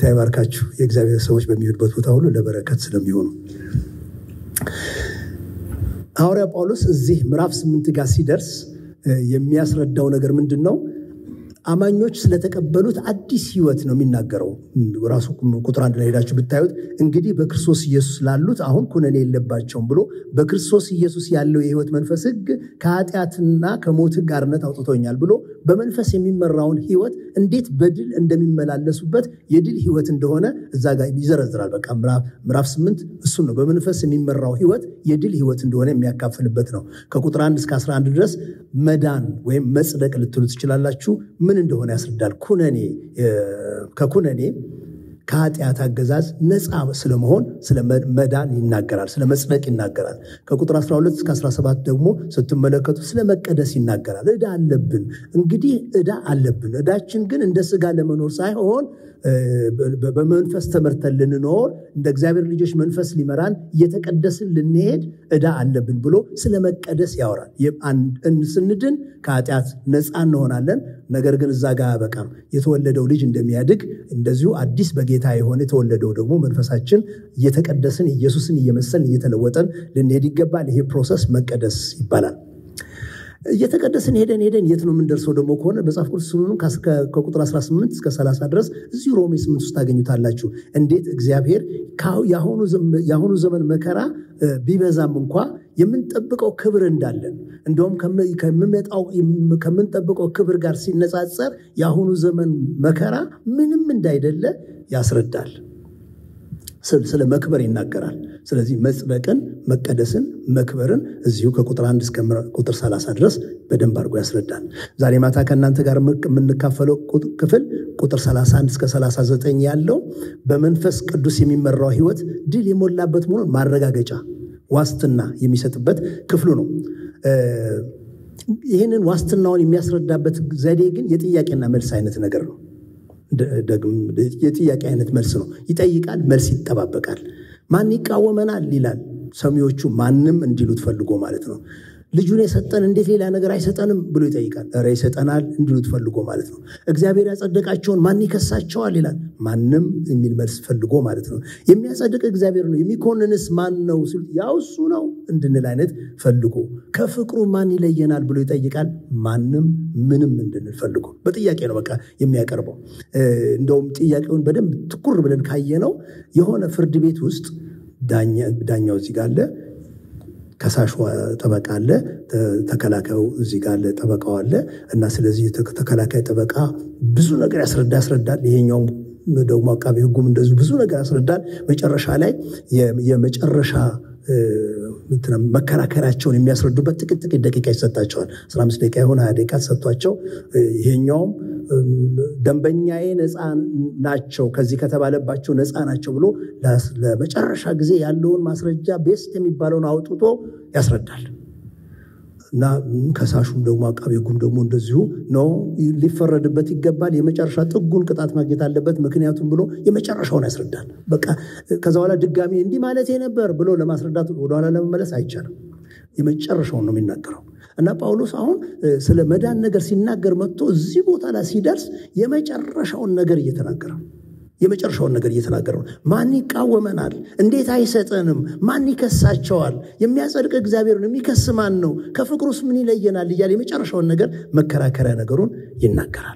ጌታ ይባርካችሁ። የእግዚአብሔር ሰዎች በሚሄዱበት ቦታ ሁሉ ለበረከት ስለሚሆኑ ሐዋርያ ጳውሎስ እዚህ ምዕራፍ ስምንት ጋር ሲደርስ የሚያስረዳው ነገር ምንድን ነው? አማኞች ስለተቀበሉት አዲስ ሕይወት ነው የሚናገረው። ራሱ ቁጥር አንድ ላይ ሄዳችሁ ብታዩት እንግዲህ በክርስቶስ ኢየሱስ ላሉት አሁን ኩነኔ የለባቸውም ብሎ በክርስቶስ ኢየሱስ ያለው የሕይወት መንፈስ ሕግ ከኃጢአትና ከሞት ሕግ አርነት አውጥቶኛል ብሎ በመንፈስ የሚመራውን ሕይወት እንዴት በድል እንደሚመላለሱበት የድል ሕይወት እንደሆነ እዛ ጋር ይዘረዝራል። በቃ ምዕራፍ ስምንት እሱን ነው በመንፈስ የሚመራው ሕይወት የድል ሕይወት እንደሆነ የሚያካፍልበት ነው። ከቁጥር አንድ እስከ 11 ድረስ መዳን ወይም መጽደቅ ልትሉ ትችላላችሁ ምን እንደሆነ ያስረዳል። ኩነኔ ከኩነኔ ከኃጢአት አገዛዝ ነፃ ስለመሆን ስለ መዳን ይናገራል። ስለ መጽደቅ ይናገራል። ከቁጥር 12 እስከ 17 ደግሞ ስትመለከቱ ስለ መቀደስ ይናገራል። ዕዳ አለብን። እንግዲህ ዕዳ አለብን። ዕዳችን ግን እንደ ሥጋ ለመኖር ሳይሆን በመንፈስ ተመርተን ልንኖር እንደ እግዚአብሔር ልጆች መንፈስ ሊመራን እየተቀደስን ልንሄድ ዕዳ አለብን ብሎ ስለ መቀደስ ያወራል። ስንድን ከኃጢአት ነፃ እንሆናለን። ነገር ግን እዛ ጋር አያበቃም። የተወለደው ልጅ እንደሚያድግ እንደዚሁ አዲስ በጌታ የሆነ የተወለደው ደግሞ መንፈሳችን እየተቀደስን ኢየሱስን እየመሰልን እየተለወጠን ልንሄድ ይገባል። ይሄ ፕሮሰስ መቀደስ ይባላል። እየተቀደስን ሄደን ሄደን የት ነው የምንደርሰው ደግሞ ከሆነ መጽሐፍ ቅዱስ ስሉንም ከቁጥር 18 እስከ 30 ድረስ እዚሁ ሮሜ 8 ውስጥ ታገኙታላችሁ። እንዴት እግዚአብሔር የአሁኑ ዘመን መከራ ቢበዛም እንኳ የምንጠብቀው ክብር እንዳለን እንደውም ከምንጠብቀው ክብር ጋር ሲነጻጸር የአሁኑ ዘመን መከራ ምንም እንዳይደለ ያስረዳል። ስለ መክበር ይናገራል። ስለዚህ መጽደቅን፣ መቀደስን፣ መክበርን እዚሁ ከቁጥር አንድ እስከ ቁጥር 30 ድረስ በደንብ አድርጎ ያስረዳል። ዛሬ ማታ ከእናንተ ጋር የምንካፈለው ክፍል ቁጥር 31 እስከ 39 ያለው በመንፈስ ቅዱስ የሚመራው ሕይወት ድል የሞላበት መሆኑን ማረጋገጫ ዋስትና የሚሰጥበት ክፍሉ ነው። ይህንን ዋስትናውን የሚያስረዳበት ዘዴ ግን የጥያቄና መልስ አይነት ነገር ነው። የጥያቄ አይነት መልስ ነው። ይጠይቃል፣ መልስ ይጠባበቃል። ማን ይቃወመናል ይላል። ሰሚዎቹ ማንም እንዲሉት ፈልጎ ማለት ነው። ልጁን የሰጠን እንዴት ሌላ ነገር አይሰጠንም ብሎ ይጠይቃል። ኧረ ይሰጠናል እንዲሉት ፈልጎ ማለት ነው። እግዚአብሔር ያጸደቃቸውን ማን ይከሳቸዋል ይላል። ማንም የሚል መልስ ፈልጎ ማለት ነው። የሚያጸድቅ እግዚአብሔር ነው፣ የሚኮንንስ ማን ነው ሲሉት ያው እሱ ነው እንድንል አይነት ፈልጎ ከፍቅሩ ማን ይለየናል ብሎ ይጠይቃል። ማንም ምንም እንድንል ፈልጎ በጥያቄ ነው በቃ የሚያቀርበው። እንደውም ጥያቄውን በደንብ ትኩር ብለን ካየነው የሆነ ፍርድ ቤት ውስጥ ዳኛው እዚህ ጋር አለ ከሳሽ ጠበቃ አለ፣ ተከላካዩ እዚህ ጋር አለ፣ ጠበቃው አለ እና ስለዚህ ተከላካይ ጠበቃ ብዙ ነገር ያስረዳ ያስረዳል። ይሄኛውም ደግሞ አቃቢ ሕጉም እንደዚሁ ብዙ ነገር ያስረዳል። መጨረሻ ላይ የመጨረሻ መከራከሪያቸውን የሚያስረዱበት ጥቂት ጥቂት ደቂቃ ይሰጣቸዋል። አስራ አምስት ደቂቃ የሆነ ሀያ ደቂቃ ተሰጥቷቸው ይሄኛውም ደንበኛዬ ነፃ ናቸው ከዚህ ከተባለባቸው ነፃ ናቸው ብሎ ለመጨረሻ ጊዜ ያለውን ማስረጃ ቤስት የሚባለውን አውጥቶ ያስረዳል። እና ከሳሹም ደግሞ አቃቤ ሕጉም ደግሞ እንደዚሁ ነው ሊፈረድበት ይገባል፣ የመጨረሻ ጥጉን ቅጣት ማግኘት አለበት፣ ምክንያቱም ብሎ የመጨረሻውን ያስረዳል። በቃ ከዛ በኋላ ድጋሚ እንዲህ ማለት ነበር ብሎ ለማስረዳት ወደኋላ ለመመለስ አይቻልም። የመጨረሻውን ነው የሚናገረው። እና ጳውሎስ አሁን ስለ መዳን ነገር ሲናገር መጥቶ እዚህ ቦታ ላይ ሲደርስ የመጨረሻውን ነገር እየተናገረ የመጨረሻውን ነገር እየተናገረ ነው። ማን ይቃወመናል? እንዴት አይሰጠንም? ማን ይከሳቸዋል? የሚያጸድቅ እግዚአብሔር ነው። የሚከስ ማን ነው? ከፍቅሩስ ምን ይለየናል? እያለ የመጨረሻውን ነገር መከራከሪያ ነገሩን ይናገራል።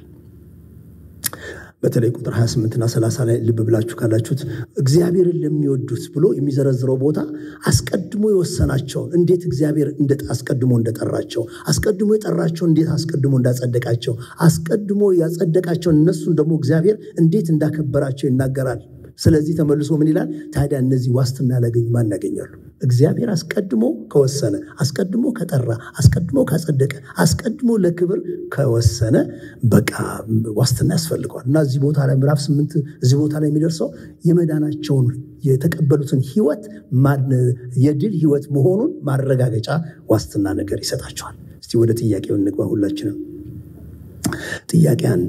በተለይ ቁጥር 28ና 30 ላይ ልብ ብላችሁ ካላችሁት እግዚአብሔርን ለሚወዱት ብሎ የሚዘረዝረው ቦታ አስቀድሞ የወሰናቸውን እንዴት እግዚአብሔር አስቀድሞ እንደጠራቸው፣ አስቀድሞ የጠራቸውን እንዴት አስቀድሞ እንዳጸደቃቸው፣ አስቀድሞ ያጸደቃቸውን እነሱን ደግሞ እግዚአብሔር እንዴት እንዳከበራቸው ይናገራል። ስለዚህ ተመልሶ ምን ይላል ታዲያ? እነዚህ ዋስትና ያላገኙ ማን ያገኛሉ? እግዚአብሔር አስቀድሞ ከወሰነ፣ አስቀድሞ ከጠራ፣ አስቀድሞ ካጸደቀ፣ አስቀድሞ ለክብር ከወሰነ በቃ ዋስትና ያስፈልገዋል። እና እዚህ ቦታ ላይ ምዕራፍ ስምንት እዚህ ቦታ ላይ የሚደርሰው የመዳናቸውን የተቀበሉትን ሕይወት የድል ሕይወት መሆኑን ማረጋገጫ ዋስትና ነገር ይሰጣቸዋል። እስቲ ወደ ጥያቄው እንግባ ሁላችንም። ጥያቄ አንድ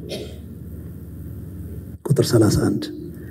ቁጥር 31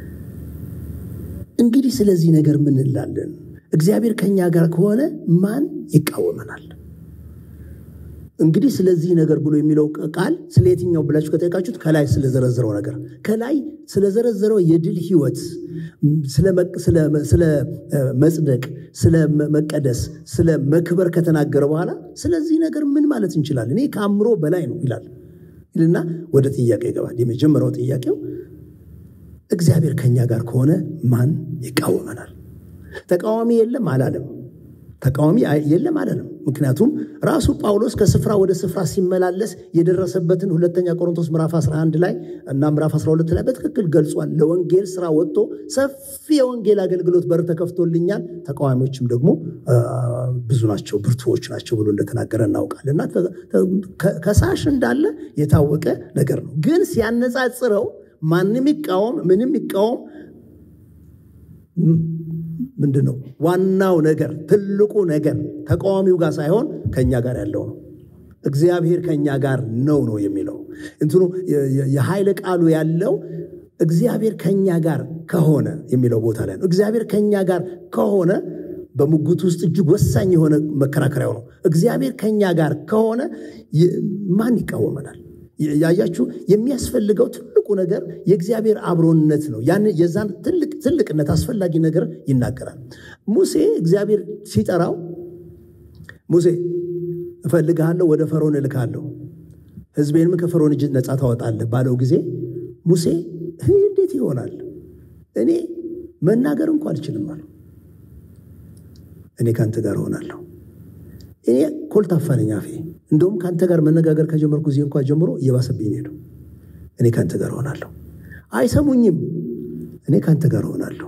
እንግዲህ ስለዚህ ነገር ምን እንላለን? እግዚአብሔር ከእኛ ጋር ከሆነ ማን ይቃወመናል? እንግዲህ ስለዚህ ነገር ብሎ የሚለው ቃል ስለ የትኛው ብላችሁ ከጠየቃችሁት ከላይ ስለዘረዘረው ነገር ከላይ ስለዘረዘረው የድል ህይወት ስለ መጽደቅ፣ ስለ መቀደስ፣ ስለ መክበር ከተናገረ በኋላ ስለዚህ ነገር ምን ማለት እንችላለን? እኔ ከአእምሮ በላይ ነው ይላል ይልና ወደ ጥያቄ ይገባል። የመጀመሪያው ጥያቄው እግዚአብሔር ከኛ ጋር ከሆነ ማን ይቃወመናል? ተቃዋሚ የለም አላለም። ተቃዋሚ የለም አላለም። ምክንያቱም ራሱ ጳውሎስ ከስፍራ ወደ ስፍራ ሲመላለስ የደረሰበትን ሁለተኛ ቆሮንቶስ ምዕራፍ 11 ላይ እና ምዕራፍ 12 ላይ በትክክል ገልጿል። ለወንጌል ስራ ወጥቶ ሰፊ የወንጌል አገልግሎት በር ተከፍቶልኛል፣ ተቃዋሚዎችም ደግሞ ብዙ ናቸው፣ ብርቱዎች ናቸው ብሎ እንደተናገረ እናውቃለን። እና ከሳሽ እንዳለ የታወቀ ነገር ነው። ግን ሲያነጻጽረው ማንም ይቃወም ምንም ይቃወም ምንድን ነው ዋናው ነገር ትልቁ ነገር ተቃዋሚው ጋር ሳይሆን ከእኛ ጋር ያለው ነው። እግዚአብሔር ከእኛ ጋር ነው ነው የሚለው እንትኑ የኃይለ ቃሉ ያለው እግዚአብሔር ከእኛ ጋር ከሆነ የሚለው ቦታ ላይ ነው። እግዚአብሔር ከእኛ ጋር ከሆነ በሙግቱ ውስጥ እጅግ ወሳኝ የሆነ መከራከሪያው ነው። እግዚአብሔር ከእኛ ጋር ከሆነ ማን ይቃወመናል? ያያችሁ የሚያስፈልገው ትልቁ ነገር የእግዚአብሔር አብሮነት ነው። ያን የዛን ትልቅ ትልቅነት አስፈላጊ ነገር ይናገራል። ሙሴ እግዚአብሔር ሲጠራው ሙሴ እፈልግሃለሁ፣ ወደ ፈርዖን እልካለሁ፣ ሕዝቤንም ከፈርዖን እጅ ነፃ ታወጣለህ ባለው ጊዜ ሙሴ እንዴት ይሆናል? እኔ መናገር እንኳ አልችልም አለው። እኔ ከአንተ ጋር እሆናለሁ። እኔ ኮልታፋ ነኝ አፌ እንደውም ከአንተ ጋር መነጋገር ከጀመርኩ ጊዜ እንኳ ጀምሮ እየባሰብኝ ሄደው። እኔ ከአንተ ጋር እሆናለሁ። አይሰሙኝም። እኔ ከአንተ ጋር እሆናለሁ።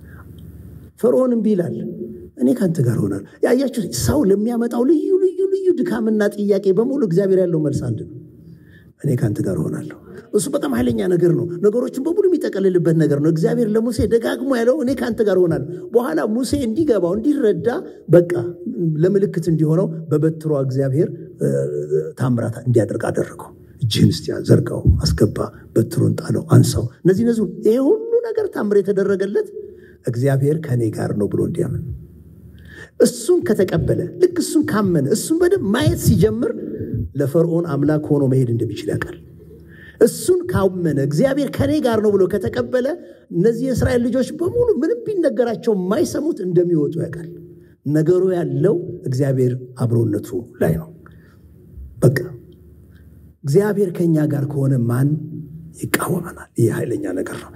ፈርዖን እምቢ ይላል። እኔ ከአንተ ጋር እሆናለሁ። ያያችሁ ሰው ለሚያመጣው ልዩ ልዩ ልዩ ድካምና ጥያቄ በሙሉ እግዚአብሔር ያለው መልስ አንድ ነው። እኔ ከአንተ ጋር እሆናለሁ። እሱ በጣም ኃይለኛ ነገር ነው። ነገሮችን በሙሉ የሚጠቀልልበት ነገር ነው። እግዚአብሔር ለሙሴ ደጋግሞ ያለው እኔ ከአንተ ጋር እሆናለሁ። በኋላ ሙሴ እንዲገባው እንዲረዳ፣ በቃ ለምልክት እንዲሆነው በበትሯ እግዚአብሔር ታምራት እንዲያደርግ አደረገው። እጅህን እስቲ ዘርጋው፣ አስገባ፣ በትሩን ጣለው፣ አንሳው። እነዚህ እነዚህ ይሄ ሁሉ ነገር ታምር የተደረገለት እግዚአብሔር ከእኔ ጋር ነው ብሎ እንዲያምን እሱን ከተቀበለ ልክ እሱን ካመነ እሱን በደንብ ማየት ሲጀምር ለፈርዖን አምላክ ሆኖ መሄድ እንደሚችል ያውቃል። እሱን ካመነ እግዚአብሔር ከኔ ጋር ነው ብሎ ከተቀበለ እነዚህ የእስራኤል ልጆች በሙሉ ምንም ቢነገራቸው የማይሰሙት እንደሚወጡ ያውቃል። ነገሩ ያለው እግዚአብሔር አብሮነቱ ላይ ነው። በቃ እግዚአብሔር ከኛ ጋር ከሆነ ማን ይቃወመናል? ይህ ኃይለኛ ነገር ነው።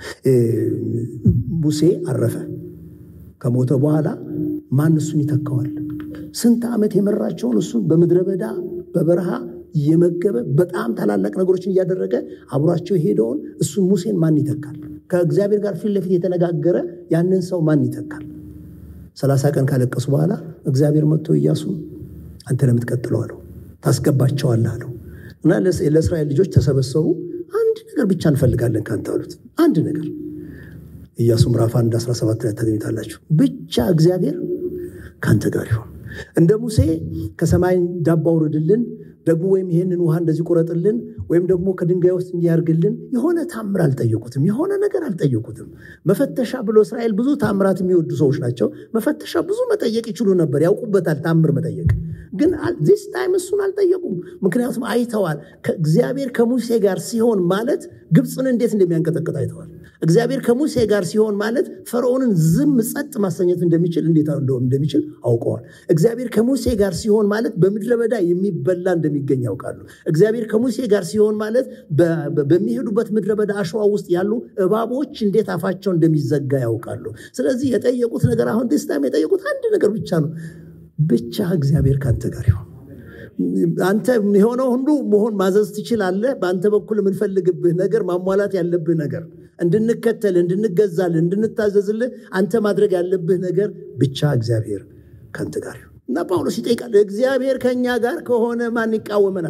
ሙሴ አረፈ። ከሞተ በኋላ ማን እሱን ይተካዋል? ስንት ዓመት የመራቸውን እሱን በምድረ በዳ በበረሃ እየመገበ በጣም ታላላቅ ነገሮችን እያደረገ አብሯቸው የሄደውን እሱን ሙሴን ማን ይተካል? ከእግዚአብሔር ጋር ፊት ለፊት የተነጋገረ ያንን ሰው ማን ይተካል? ሰላሳ ቀን ካለቀሱ በኋላ እግዚአብሔር መጥቶ ኢያሱ አንተ ለምትቀጥለው አለው ታስገባቸዋለህ አለው እና ለእስራኤል ልጆች ተሰበሰቡ። አንድ ነገር ብቻ እንፈልጋለን ካንተ አሉት። አንድ ነገር ኢያሱ ምዕራፍ 1 17 ላይ ታገኙታላችሁ። ብቻ እግዚአብሔር ካንተ ጋር ይሁን። እንደ ሙሴ ከሰማይ ዳቦ አውርድልን ደግሞ ወይም ይሄንን ውሃ እንደዚህ ቁረጥልን ወይም ደግሞ ከድንጋይ ውስጥ እንዲያርግልን የሆነ ታምር አልጠየቁትም። የሆነ ነገር አልጠየቁትም። መፈተሻ ብሎ እስራኤል ብዙ ታምራት የሚወዱ ሰዎች ናቸው። መፈተሻ ብዙ መጠየቅ ይችሉ ነበር፣ ያውቁበታል ታምር መጠየቅ። ግን ዚስ ታይም እሱን አልጠየቁም። ምክንያቱም አይተዋል። እግዚአብሔር ከሙሴ ጋር ሲሆን ማለት ግብፅን እንዴት እንደሚያንቀጠቅጥ አይተዋል። እግዚአብሔር ከሙሴ ጋር ሲሆን ማለት ፈርዖንን ዝም ጸጥ ማሰኘት እንደሚችል እንዴት እንደሚችል አውቀዋል። እግዚአብሔር ከሙሴ ጋር ሲሆን ማለት በምድረ በዳ የሚበላ እንደሚገኝ ያውቃሉ። እግዚአብሔር ከሙሴ ጋር ሲሆን ማለት በሚሄዱበት ምድረ በዳ አሸዋ ውስጥ ያሉ እባቦች እንዴት አፋቸው እንደሚዘጋ ያውቃሉ። ስለዚህ የጠየቁት ነገር አሁን ደስታም የጠየቁት አንድ ነገር ብቻ ነው። ብቻ እግዚአብሔር ከአንተ ጋር ይሆን። አንተ የሆነው ሁሉ መሆን ማዘዝ ትችላለህ። በአንተ በኩል የምንፈልግብህ ነገር ማሟላት ያለብህ ነገር እንድንከተል፣ እንድንገዛልህ፣ እንድንታዘዝልህ አንተ ማድረግ ያለብህ ነገር ብቻ እግዚአብሔር ከአንተ ጋር ይሁን እና ጳውሎስ ይጠይቃል። እግዚአብሔር ከእኛ ጋር ከሆነ ማን ይቃወመናል?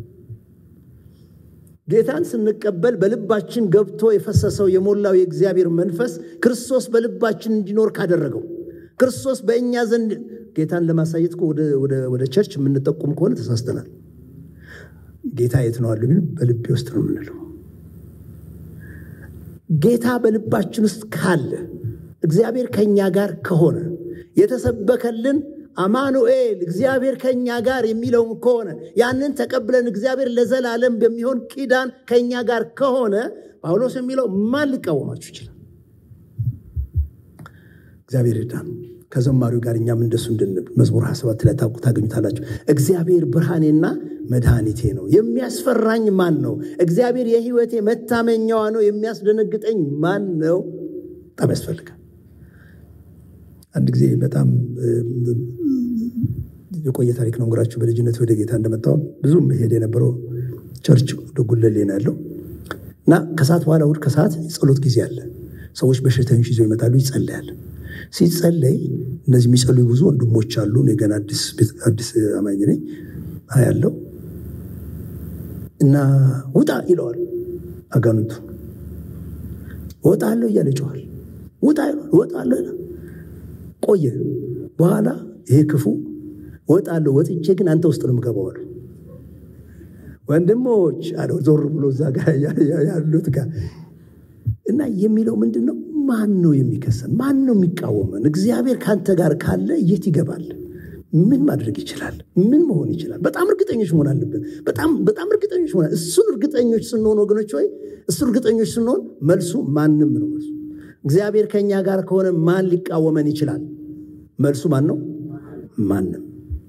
ጌታን ስንቀበል በልባችን ገብቶ የፈሰሰው የሞላው የእግዚአብሔር መንፈስ ክርስቶስ በልባችን እንዲኖር ካደረገው ክርስቶስ በእኛ ዘንድ ጌታን ለማሳየት ወደ ቸርች የምንጠቁም ከሆነ ተሳስተናል። ጌታ የት ነው አሉ? በልቤ ውስጥ ነው የምንለው። ጌታ በልባችን ውስጥ ካለ እግዚአብሔር ከእኛ ጋር ከሆነ የተሰበከልን አማኑኤል እግዚአብሔር ከእኛ ጋር የሚለውም ከሆነ ያንን ተቀብለን እግዚአብሔር ለዘላለም በሚሆን ኪዳን ከእኛ ጋር ከሆነ ጳውሎስ የሚለው ማን ሊቃወማችሁ ይችላል? እግዚአብሔር ይርዳን። ከዘማሪው ጋር እኛም እንደሱ እንድንል መዝሙር 27 ላይ ታውቁ ታገኙታላችሁ። እግዚአብሔር ብርሃኔና መድኃኒቴ ነው፣ የሚያስፈራኝ ማን ነው? እግዚአብሔር የሕይወቴ መታመኛዋ ነው፣ የሚያስደነግጠኝ ማን ነው? በጣም ያስፈልጋል። አንድ ጊዜ በጣም የቆየ ታሪክ ነው እንግራችሁ። በልጅነት ወደ ጌታ እንደመጣሁ ብዙ መሄድ የነበረው ቸርች ወደ ጉለሌ ነው ያለው እና ከሰዓት በኋላ እሑድ ከሰዓት ጸሎት ጊዜ አለ። ሰዎች በሽተኞች ይዘው ይመጣሉ፣ ይጸለያል። ሲጸለይ እነዚህ የሚጸልዩ ብዙ ወንድሞች አሉ። እኔ ገና አዲስ አማኝ ነኝ ያለው እና ውጣ ይለዋል አጋንንቱ። እወጣለሁ እያለ ይጮኋል። ውጣ ይለዋል። እወጣለሁ ይላል። ቆየ። በኋላ ይሄ ክፉ እወጣለሁ፣ ወጥቼ ግን አንተ ውስጥ ነው የምገባው አሉ። ወንድሞች አለው ዞር ብሎ እዛ ጋር ያሉት ጋር እና የሚለው ምንድን ነው? ማን ነው የሚከሰን? ማን ነው የሚቃወመን? እግዚአብሔር ከአንተ ጋር ካለ የት ይገባል? ምን ማድረግ ይችላል? ምን መሆን ይችላል? በጣም እርግጠኞች መሆን አለብን። በጣም በጣም እርግጠኞች መሆን እሱን እርግጠኞች ስንሆን ወገኖች ወይ እሱ እርግጠኞች ስንሆን መልሱ ማንም ነው። መልሱ እግዚአብሔር ከእኛ ጋር ከሆነ ማን ሊቃወመን ይችላል? መልሱ ማን ነው? ማንም።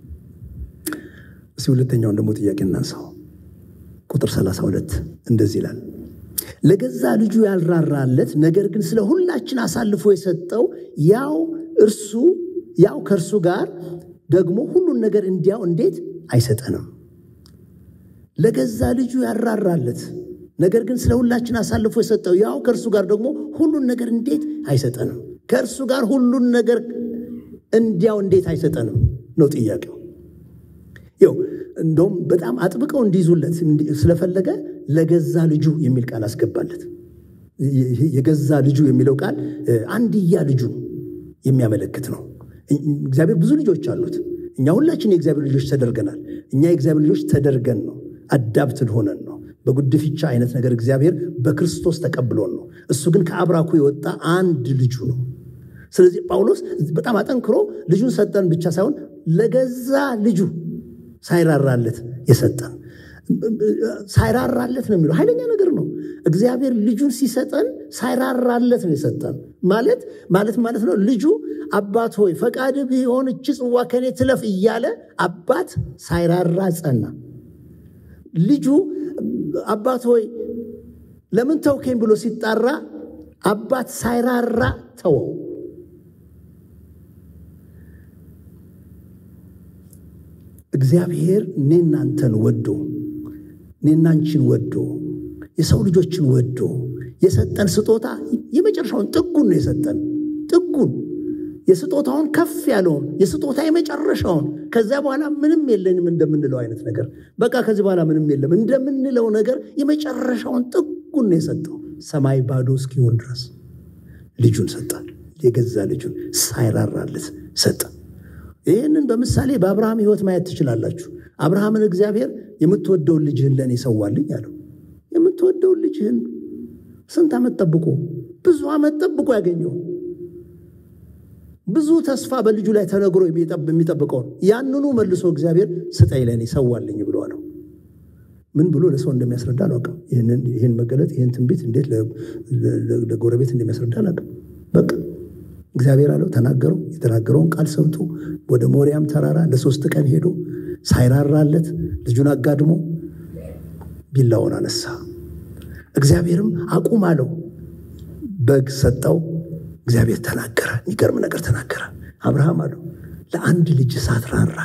እስኪ ሁለተኛውን ደግሞ ጥያቄ እናንሳው። ቁጥር 32 እንደዚህ ይላል ለገዛ ልጁ ያልራራለት ነገር ግን ስለ ሁላችን አሳልፎ የሰጠው ያው እርሱ ያው ከእርሱ ጋር ደግሞ ሁሉን ነገር እንዲያው እንዴት አይሰጠንም? ለገዛ ልጁ ያልራራለት ነገር ግን ስለ ሁላችን አሳልፎ የሰጠው ያው ከእርሱ ጋር ደግሞ ሁሉን ነገር እንዴት አይሰጠንም? ከእርሱ ጋር ሁሉን ነገር እንዲያው እንዴት አይሰጠንም ነው ጥያቄው። ይኸው እንደውም በጣም አጥብቀው እንዲይዙለት ስለፈለገ ለገዛ ልጁ የሚል ቃል አስገባለት። የገዛ ልጁ የሚለው ቃል አንድያ ልጁ የሚያመለክት ነው። እግዚአብሔር ብዙ ልጆች አሉት። እኛ ሁላችን የእግዚአብሔር ልጆች ተደርገናል። እኛ የእግዚአብሔር ልጆች ተደርገን ነው፣ አዳብትድ ሆነን ነው። በጉድፍቻ አይነት ነገር እግዚአብሔር በክርስቶስ ተቀብሎን ነው። እሱ ግን ከአብራኩ የወጣ አንድ ልጁ ነው። ስለዚህ ጳውሎስ በጣም አጠንክሮ ልጁን ሰጠን ብቻ ሳይሆን ለገዛ ልጁ ሳይራራለት የሰጠን ሳይራራለት ነው የሚለው ኃይለኛ ነገር ነው። እግዚአብሔር ልጁን ሲሰጠን ሳይራራለት ነው የሰጠን ማለት ማለት ማለት ነው። ልጁ አባት ሆይ ፈቃድ ቢሆን እች ጽዋ ከኔ ትለፍ እያለ አባት ሳይራራ ጸና። ልጁ አባት ሆይ ለምን ተውከኝ ብሎ ሲጣራ አባት ሳይራራ ተወው። እግዚአብሔር እኔና አንተን ወዶ እኔና አንቺን ወዶ የሰው ልጆችን ወዶ የሰጠን ስጦታ የመጨረሻውን ጥጉን ነው የሰጠን። ጥጉን የስጦታውን ከፍ ያለውን የስጦታ የመጨረሻውን ከዚያ በኋላ ምንም የለንም እንደምንለው አይነት ነገር በቃ ከዚህ በኋላ ምንም የለም እንደምንለው ነገር የመጨረሻውን ጥጉን ነው የሰጠው። ሰማይ ባዶ እስኪሆን ድረስ ልጁን ሰጣል። የገዛ ልጁን ሳይራራለት ሰጠ። ይህንን በምሳሌ በአብርሃም ሕይወት ማየት ትችላላችሁ። አብርሃምን እግዚአብሔር የምትወደውን ልጅህን ለእኔ ሰዋልኝ አለው። የምትወደውን ልጅህን ስንት ዓመት ጠብቆ ብዙ ዓመት ጠብቆ ያገኘው ብዙ ተስፋ በልጁ ላይ ተነግሮ የሚጠብቀውን ያንኑ መልሶ እግዚአብሔር ስጠኝ ለእኔ ሰዋልኝ ብሎ አለው። ምን ብሎ ለሰው እንደሚያስረዳ አላውቅም። ይህን መገለጥ ይህን ትንቢት እንዴት ለጎረቤት እንደሚያስረዳ አላውቅም። በቃ እግዚአብሔር አለው ተናገረው። የተናገረውን ቃል ሰምቶ ወደ ሞሪያም ተራራ ለሶስት ቀን ሄዶ ሳይራራለት ልጁን አጋድሞ ቢላውን አነሳ። እግዚአብሔርም አቁም አለው። በግ ሰጠው። እግዚአብሔር ተናገረ። የሚገርም ነገር ተናገረ። አብርሃም አለው ለአንድ ልጅ ሳትራራ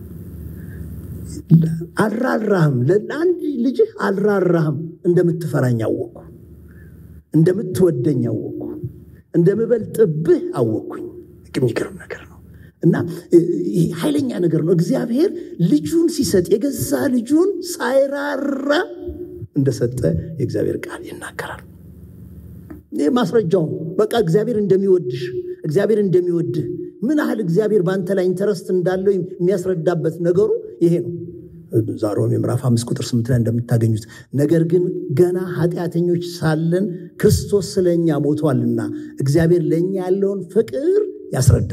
አልራራህም፣ ለአንድ ልጅህ አልራራህም። እንደምትፈራኝ አወቅኩ፣ እንደምትወደኝ አወቅኩ፣ እንደምበልጥብህ አወቅኩኝ። የሚገርም ነገር ነው እና ኃይለኛ ነገር ነው። እግዚአብሔር ልጁን ሲሰጥ የገዛ ልጁን ሳይራራ እንደሰጠ የእግዚአብሔር ቃል ይናገራል። ይህ ማስረጃው በቃ እግዚአብሔር እንደሚወድሽ እግዚአብሔር እንደሚወድህ ምን ያህል እግዚአብሔር በአንተ ላይ ኢንተረስት እንዳለው የሚያስረዳበት ነገሩ ይሄ ነው። ዛሮም የምዕራፍ አምስት ቁጥር ስምንት ላይ እንደምታገኙት ነገር ግን ገና ኃጢአተኞች ሳለን ክርስቶስ ስለ እኛ ሞቷልና እግዚአብሔር ለእኛ ያለውን ፍቅር ያስረዳል።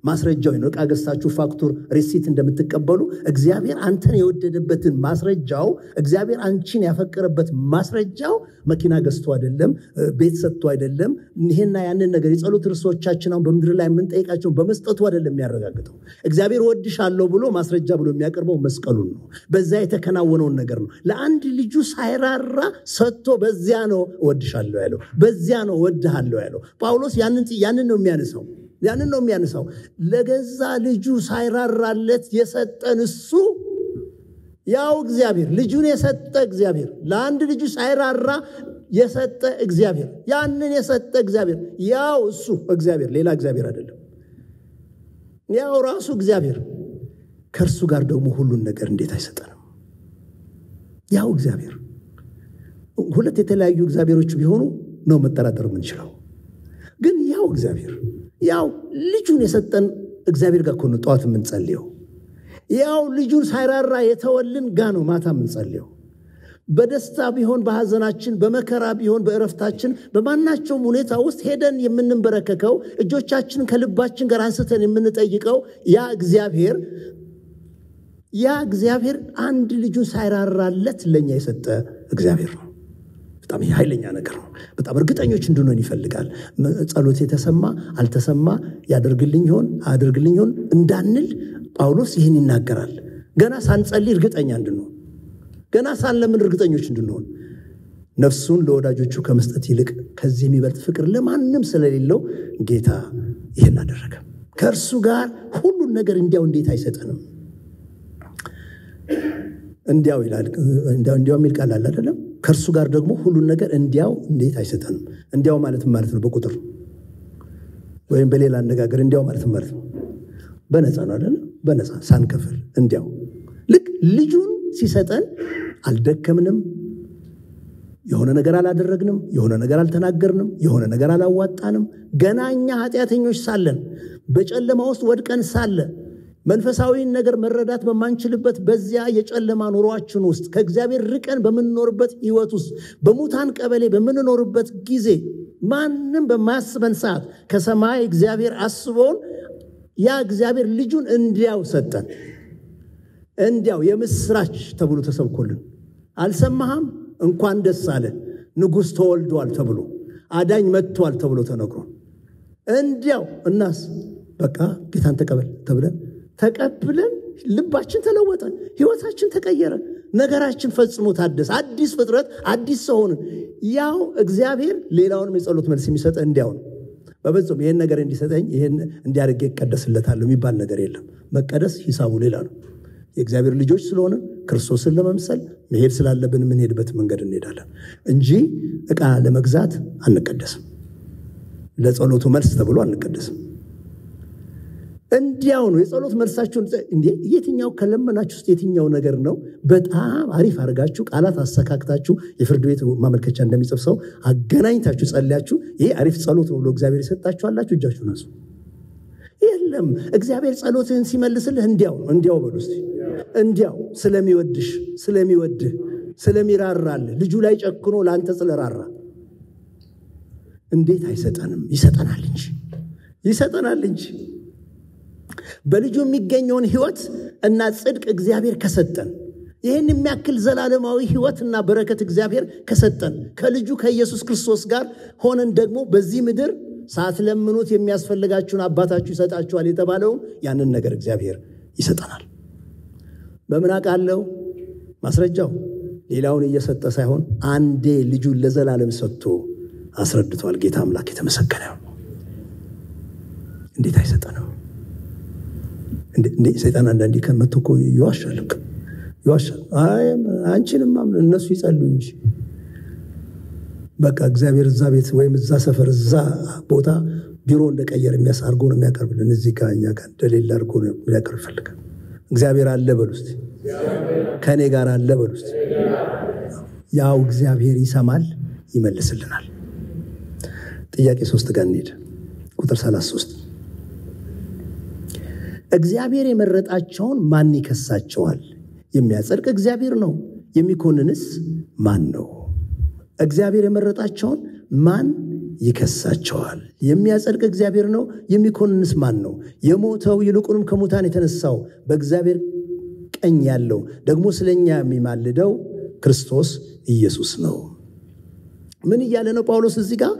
ማስረጃው ነው። ዕቃ ገዝታችሁ ፋክቱር ሪሲት እንደምትቀበሉ እግዚአብሔር አንተን የወደደበትን ማስረጃው እግዚአብሔር አንቺን ያፈቀረበት ማስረጃው መኪና ገዝቶ አይደለም፣ ቤት ሰጥቶ አይደለም። ይሄና ያንን ነገር የጸሎት ርዕሶቻችን አሁን በምድር ላይ የምንጠይቃቸውን በመስጠቱ አይደለም የሚያረጋግጠው። እግዚአብሔር ወድሻለሁ ብሎ ማስረጃ ብሎ የሚያቀርበው መስቀሉን ነው። በዛ የተከናወነውን ነገር ነው። ለአንድ ልጁ ሳይራራ ሰጥቶ በዚያ ነው እወድሻለሁ ያለው፣ በዚያ ነው እወድሃለሁ ያለው። ጳውሎስ ያንን ነው የሚያነሳው ያንን ነው የሚያነሳው። ለገዛ ልጁ ሳይራራለት የሰጠን እሱ ያው እግዚአብሔር ልጁን የሰጠ እግዚአብሔር ለአንድ ልጁ ሳይራራ የሰጠ እግዚአብሔር ያንን የሰጠ እግዚአብሔር ያው እሱ እግዚአብሔር ሌላ እግዚአብሔር አይደለም። ያው ራሱ እግዚአብሔር ከእርሱ ጋር ደግሞ ሁሉን ነገር እንዴት አይሰጠንም? ያው እግዚአብሔር ሁለት የተለያዩ እግዚአብሔሮች ቢሆኑ ነው መጠራጠር የምንችለው። ግን ያው እግዚአብሔር ያው ልጁን የሰጠን እግዚአብሔር ጋር እኮ ነው ጠዋት የምንጸልየው። ያው ልጁን ሳይራራ የተወልን ጋ ነው ማታ የምንጸልየው። በደስታ ቢሆን በሐዘናችን፣ በመከራ ቢሆን በእረፍታችን፣ በማናቸውም ሁኔታ ውስጥ ሄደን የምንበረከከው እጆቻችንን ከልባችን ጋር አንስተን የምንጠይቀው ያ እግዚአብሔር ያ እግዚአብሔር አንድ ልጁን ሳይራራለት ለእኛ የሰጠ እግዚአብሔር ነው። በጣም ይህ ኃይለኛ ነገር ነው። በጣም እርግጠኞች እንድንሆን ይፈልጋል። ጸሎት የተሰማ አልተሰማ ያደርግልኝ ይሆን አያደርግልኝ ይሆን እንዳንል ጳውሎስ ይህን ይናገራል። ገና ሳንጸልይ እርግጠኛ እንድንሆን፣ ገና ሳንለምን እርግጠኞች እንድንሆን ነፍሱን ለወዳጆቹ ከመስጠት ይልቅ ከዚህ የሚበልጥ ፍቅር ለማንም ስለሌለው ጌታ ይህን አደረገ። ከእርሱ ጋር ሁሉን ነገር እንዲያው እንዴት አይሰጠንም? እንዲያው ይላል። እንዲያው የሚል ቃል አለ አይደለም? ከእርሱ ጋር ደግሞ ሁሉን ነገር እንዲያው እንዴት አይሰጠንም? እንዲያው ማለት ማለት ነው በቁጥር ወይም በሌላ አነጋገር እንዲያው ማለት ማለት ነው በነፃ ነው አይደለም? በነፃ ሳንከፍል እንዲያው ልክ ልጁን ሲሰጠን አልደከምንም፣ የሆነ ነገር አላደረግንም፣ የሆነ ነገር አልተናገርንም፣ የሆነ ነገር አላዋጣንም። ገና እኛ ኃጢአተኞች ሳለን በጨለማ ውስጥ ወድቀን ሳለ መንፈሳዊን ነገር መረዳት በማንችልበት በዚያ የጨለማ ኑሯችን ውስጥ ከእግዚአብሔር ርቀን በምንኖርበት ሕይወት ውስጥ በሙታን ቀበሌ በምንኖርበት ጊዜ ማንም በማያስበን ሰዓት ከሰማይ እግዚአብሔር አስቦን ያ እግዚአብሔር ልጁን እንዲያው ሰጠን። እንዲያው የምስራች ተብሎ ተሰብኮልን አልሰማህም? እንኳን ደስ አለ ንጉሥ ተወልዷል ተብሎ አዳኝ መጥቷል ተብሎ ተነግሮ እንዲያው እናስ በቃ ጌታን ተቀበል ተብለን ተቀብለን ልባችን ተለወጠ፣ ህይወታችን ተቀየረ፣ ነገራችን ፈጽሞ ታደሰ፣ አዲስ ፍጥረት፣ አዲስ ሰው ሆንን። ያው እግዚአብሔር ሌላውንም የጸሎት መልስ የሚሰጠ እንዲያው ነው። በፍጹም ይህን ነገር እንዲሰጠኝ ይህን እንዲያደርግ ይቀደስለታለሁ የሚባል ነገር የለም። መቀደስ ሂሳቡ ሌላ ነው። የእግዚአብሔር ልጆች ስለሆነ ክርስቶስን ለመምሰል መሄድ ስላለብን የምንሄድበት መንገድ እንሄዳለን እንጂ ዕቃ ለመግዛት አንቀደስም። ለጸሎቱ መልስ ተብሎ አንቀደስም። እንዲያው ነው የጸሎት መልሳችሁን። የትኛው ከለመናችሁ ውስጥ የትኛው ነገር ነው በጣም አሪፍ አድርጋችሁ ቃላት አሰካክታችሁ የፍርድ ቤት ማመልከቻ እንደሚጽፍ ሰው አገናኝታችሁ ጸልያችሁ ይሄ አሪፍ ጸሎት ነው ብሎ እግዚአብሔር የሰጣችኋላችሁ እጃችሁ ነሱ። የለም እግዚአብሔር ጸሎትህን ሲመልስልህ እንዲያው ነው። እንዲያው በሉ እስቲ እንዲያው ስለሚወድሽ ስለሚወድህ ስለሚራራልህ ልጁ ላይ ጨክኖ ለአንተ ስለራራ እንዴት አይሰጠንም? ይሰጠናል እንጂ ይሰጠናል እንጂ በልጁ የሚገኘውን ህይወት እና ጽድቅ እግዚአብሔር ከሰጠን ይህን የሚያክል ዘላለማዊ ህይወትና በረከት እግዚአብሔር ከሰጠን ከልጁ ከኢየሱስ ክርስቶስ ጋር ሆነን ደግሞ በዚህ ምድር ሳትለምኑት የሚያስፈልጋችሁን አባታችሁ ይሰጣችኋል የተባለውን ያንን ነገር እግዚአብሔር ይሰጠናል። በምን አውቃለሁ? ማስረጃው ሌላውን እየሰጠ ሳይሆን አንዴ ልጁን ለዘላለም ሰጥቶ አስረድቷል። ጌታ አምላክ የተመሰገነ እንዴት አይሰጠንም? ሰይጣን አንዳንዴ ከመቶ እኮ ይዋሻል ይዋሻል። አንቺንም እነሱ ይጸሉ እንጂ በቃ እግዚአብሔር እዛ ቤት ወይም እዛ ሰፈር እዛ ቦታ ቢሮ እንደቀየር የሚያስ አድርጎ ነው የሚያቀርብልን። እዚህ ጋር እኛ ጋር እንደሌለ አድርጎ ነው የሚያቀርብ ይፈልጋል። እግዚአብሔር አለ በሉ እስቲ፣ ከእኔ ጋር አለ በሉ እስቲ። ያው እግዚአብሔር ይሰማል፣ ይመልስልናል። ጥያቄ ሶስት ጋር እንሄድ። ቁጥር 33 እግዚአብሔር የመረጣቸውን ማን ይከሳቸዋል? የሚያጸድቅ እግዚአብሔር ነው። የሚኮንንስ ማን ነው? እግዚአብሔር የመረጣቸውን ማን ይከሳቸዋል? የሚያጸድቅ እግዚአብሔር ነው። የሚኮንንስ ማን ነው? የሞተው ይልቁንም ከሙታን የተነሳው በእግዚአብሔር ቀኝ ያለው ደግሞ ስለኛ የሚማልደው ክርስቶስ ኢየሱስ ነው። ምን እያለ ነው ጳውሎስ እዚህ ጋር?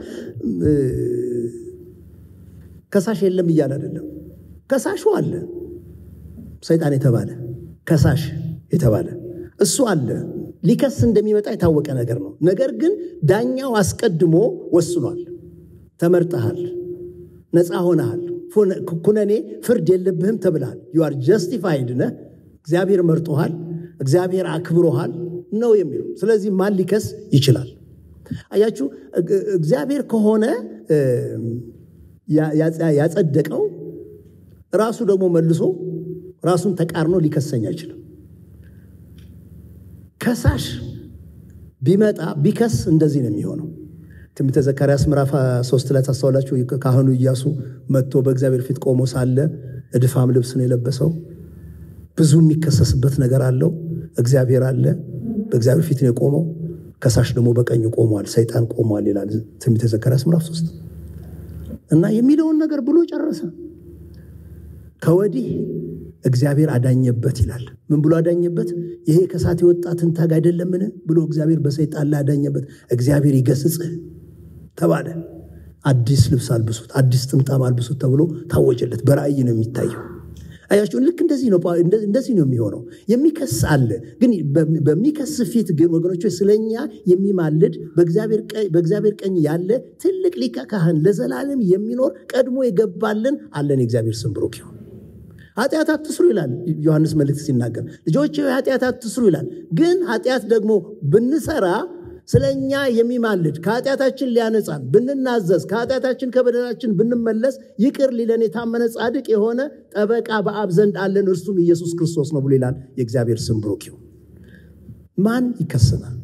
ከሳሽ የለም እያለ አይደለም። ከሳሹ አለ። ሰይጣን የተባለ ከሳሽ የተባለ እሱ አለ። ሊከስ እንደሚመጣ የታወቀ ነገር ነው። ነገር ግን ዳኛው አስቀድሞ ወስኗል። ተመርጠሃል፣ ነፃ ሆነሃል፣ ኩነኔ ፍርድ የለብህም ተብልሃል። ዩ አር ጀስቲፋይድ ነህ። እግዚአብሔር መርጦሃል፣ እግዚአብሔር አክብሮሃል ነው የሚለው። ስለዚህ ማን ሊከስ ይችላል? አያችሁ፣ እግዚአብሔር ከሆነ ያጸደቀው ራሱ ደግሞ መልሶ ራሱን ተቃርኖ ሊከሰኝ አይችልም። ከሳሽ ቢመጣ ቢከስ እንደዚህ ነው የሚሆነው። ትንቢተ ዘካርያስ ምዕራፍ ሶስት ላይ ታስተዋላችሁ። ካህኑ ኢያሱ መጥቶ በእግዚአብሔር ፊት ቆሞ ሳለ እድፋም ልብስ ነው የለበሰው። ብዙ የሚከሰስበት ነገር አለው። እግዚአብሔር አለ፣ በእግዚአብሔር ፊት ነው የቆመው። ከሳሽ ደግሞ በቀኙ ቆሟል፣ ሰይጣን ቆሟል ይላል ትንቢተ ዘካርያስ ምዕራፍ ሶስት እና የሚለውን ነገር ብሎ ጨረሰ። ከወዲህ እግዚአብሔር አዳኘበት ይላል። ምን ብሎ አዳኘበት? ይሄ ከሳት የወጣ ትንታግ አይደለምን ብሎ እግዚአብሔር በሰይጣን ላይ አዳኘበት። እግዚአብሔር ይገስጽህ ተባለ። አዲስ ልብስ አልብሱት፣ አዲስ ጥምጣም አልብሱት ተብሎ ታወጀለት። በራእይ ነው የሚታየው። አያችሁ፣ ልክ እንደዚህ ነው እንደዚህ ነው የሚሆነው። የሚከስ አለ። ግን በሚከስ ፊት ግን ወገኖች ስለኛ የሚማልድ በእግዚአብሔር ቀኝ ያለ ትልቅ ሊቀ ካህን ለዘላለም የሚኖር ቀድሞ የገባልን አለን። የእግዚአብሔር ስም ብሩክ ይሁን። ኃጢአት አትስሩ ይላል ዮሐንስ መልእክት ሲናገር፣ ልጆች ኃጢአት አትስሩ ይላል። ግን ኃጢአት ደግሞ ብንሰራ ስለ እኛ የሚማልድ ከኃጢአታችን ሊያነጻን ብንናዘዝ ከኃጢአታችን ከበደላችን ብንመለስ ይቅር ሊለን የታመነ ጻድቅ የሆነ ጠበቃ በአብ ዘንድ አለን፣ እርሱም ኢየሱስ ክርስቶስ ነው ብሎ ይላል። የእግዚአብሔር ስም ብሩክ ይሁን። ማን ይከሰናል?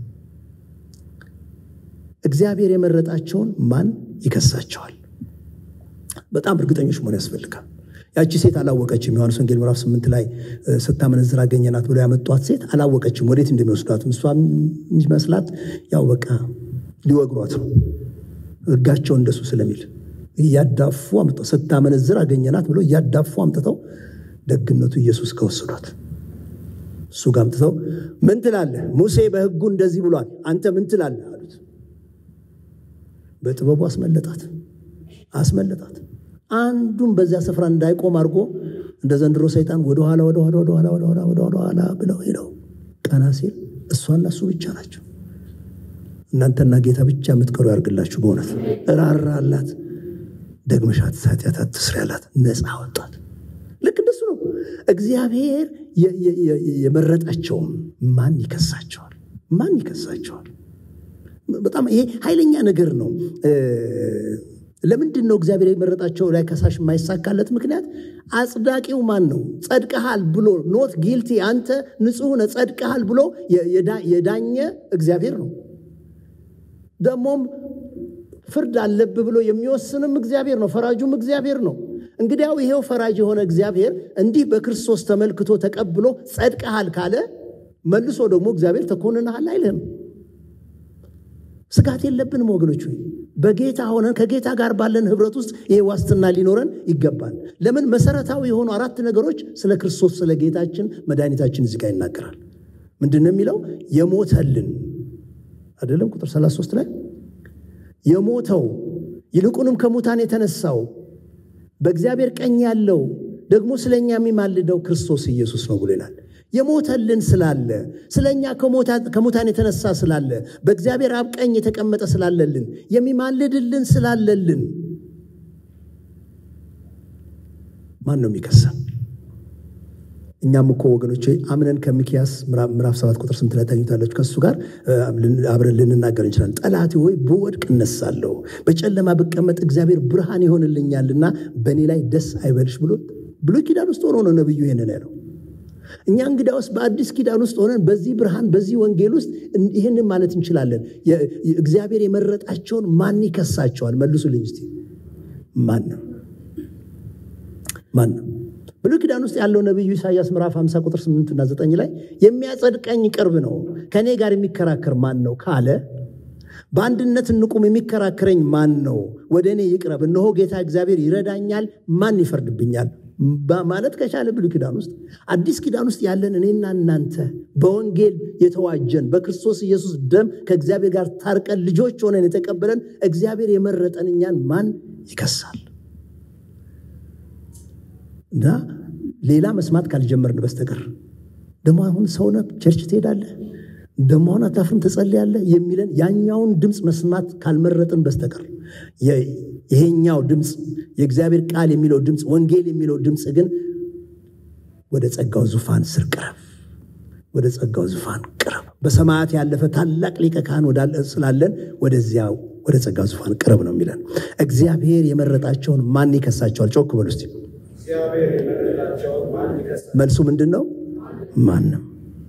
እግዚአብሔር የመረጣቸውን ማን ይከሳቸዋል? በጣም እርግጠኞች መሆን ያስፈልጋል። ያቺ ሴት አላወቀችም። ዮሐንስ ወንጌል ምዕራፍ ስምንት ላይ ስታመነዝር አገኘናት ብሎ ያመጧት ሴት አላወቀችም ወዴት እንደሚወስዷት። እሷ የሚመስላት ያው በቃ ሊወግሯት ነው፣ ሕጋቸው እንደሱ ስለሚል እያዳፉ አምጥተው ስታመነዝር አገኘናት ብሎ እያዳፉ አምጥተው ደግነቱ ኢየሱስ ከወሰዷት እሱ ጋር አምጥተው ምን ትላለህ? ሙሴ በሕጉ እንደዚህ ብሏል፣ አንተ ምን ትላለህ አሉት። በጥበቡ አስመለጣት አስመለጣት። አንዱም በዚያ ስፍራ እንዳይቆም አድርጎ እንደ ዘንድሮ ሰይጣን ወደኋላ ወደኋላ ወደኋላ ወደኋላ ወደኋላ ብለው ሄደው ቀና ሲል እሷና እሱ ብቻ ናቸው። እናንተና ጌታ ብቻ የምትቀሩ ያርግላችሁ። በእውነት እራራላት፣ ደግመሽ ኃጢአት አትስሪ ያላት፣ ነፃ ወጣት። ልክ እንደሱ ነው። እግዚአብሔር የመረጣቸውን ማን ይከሳቸዋል? ማን ይከሳቸዋል? በጣም ይሄ ኃይለኛ ነገር ነው። ለምንድን ነው እግዚአብሔር የመረጣቸው ላይ ከሳሽ የማይሳካለት ምክንያት? አጽዳቂው ማን ነው? ጸድቀሃል ብሎ ኖት ጊልቲ አንተ ንጹሕ ነህ ጸድቀሃል ብሎ የዳኘ እግዚአብሔር ነው። ደግሞም ፍርድ አለብህ ብሎ የሚወስንም እግዚአብሔር ነው። ፈራጁም እግዚአብሔር ነው። እንግዲያው ይሄው ፈራጅ የሆነ እግዚአብሔር እንዲህ በክርስቶስ ተመልክቶ ተቀብሎ ጸድቀሃል ካለ መልሶ ደግሞ እግዚአብሔር ተኮንነሃል አይልህም። ስጋት የለብንም ወገኖች። በጌታ ሆነን ከጌታ ጋር ባለን ህብረት ውስጥ ይሄ ዋስትና ሊኖረን ይገባል። ለምን? መሰረታዊ የሆኑ አራት ነገሮች ስለ ክርስቶስ ስለ ጌታችን መድኃኒታችን እዚህ ጋር ይናገራል። ምንድን ነው የሚለው? የሞተልን አይደለም? ቁጥር 33 ላይ የሞተው ይልቁንም ከሙታን የተነሳው በእግዚአብሔር ቀኝ ያለው ደግሞ ስለኛ የሚማልደው ክርስቶስ ኢየሱስ ነው ብሎ ይላል። የሞተልን ስላለ ስለኛ ከሙታን የተነሳ ስላለ በእግዚአብሔር አብ ቀኝ የተቀመጠ ስላለልን የሚማልድልን ስላለልን ማን ነው የሚከሰን? እኛም እኮ ወገኖች አምነን ከሚኪያስ ምዕራፍ ሰባት ቁጥር ስምንት ላይ ታኙታለች። ከእሱ ጋር አብረን ልንናገር እንችላለን። ጠላቴ ሆይ ብወድቅ እነሳለሁ፣ በጨለማ ብቀመጥ እግዚአብሔር ብርሃን ይሆንልኛልና በእኔ ላይ ደስ አይበልሽ ብሎ ብሉይ ኪዳን ውስጥ ሆኖ ነው ነቢዩ ይሄንን ያለው። እኛ እንግዳ ውስጥ በአዲስ ኪዳን ውስጥ ሆነን በዚህ ብርሃን በዚህ ወንጌል ውስጥ ይህንን ማለት እንችላለን። እግዚአብሔር የመረጣቸውን ማን ይከሳቸዋል? መልሱልኝ እስቲ። ማን ነው? ማን ነው? ብሉይ ኪዳን ውስጥ ያለው ነቢዩ ኢሳያስ ምዕራፍ 50 ቁጥር 8 እና 9 ላይ የሚያጸድቀኝ ቅርብ ነው፣ ከእኔ ጋር የሚከራከር ማን ነው ካለ በአንድነት እንቁም፣ የሚከራከረኝ ማን ነው? ወደ እኔ ይቅረብ፣ እነሆ ጌታ እግዚአብሔር ይረዳኛል፣ ማን ይፈርድብኛል? ማለት ከቻለ ብሉይ ኪዳን ውስጥ አዲስ ኪዳን ውስጥ ያለን እኔና እናንተ በወንጌል የተዋጀን በክርስቶስ ኢየሱስ ደም ከእግዚአብሔር ጋር ታርቀን ልጆች ሆነን የተቀበለን እግዚአብሔር የመረጠን እኛን ማን ይከሳል? እና ሌላ መስማት ካልጀመርን በስተቀር ደግሞ አሁን ሰውነ ቸርች ትሄዳለህ ደግሞ አሁን አታፍርም ትጸልያለህ የሚለን ያኛውን ድምፅ መስማት ካልመረጥን በስተቀር ይሄኛው ድምፅ የእግዚአብሔር ቃል የሚለው ድምፅ ወንጌል የሚለው ድምፅ ግን ወደ ጸጋው ዙፋን ስር ቅረብ፣ ወደ ጸጋው ዙፋን ቅረብ። በሰማያት ያለፈ ታላቅ ሊቀ ካህን ስላለን ወደዚያ ወደ ጸጋው ዙፋን ቅረብ ነው የሚለን። እግዚአብሔር የመረጣቸውን ማን ይከሳቸዋል? ጮክ በሉ እስቲ። መልሱ ምንድን ነው? ማንም።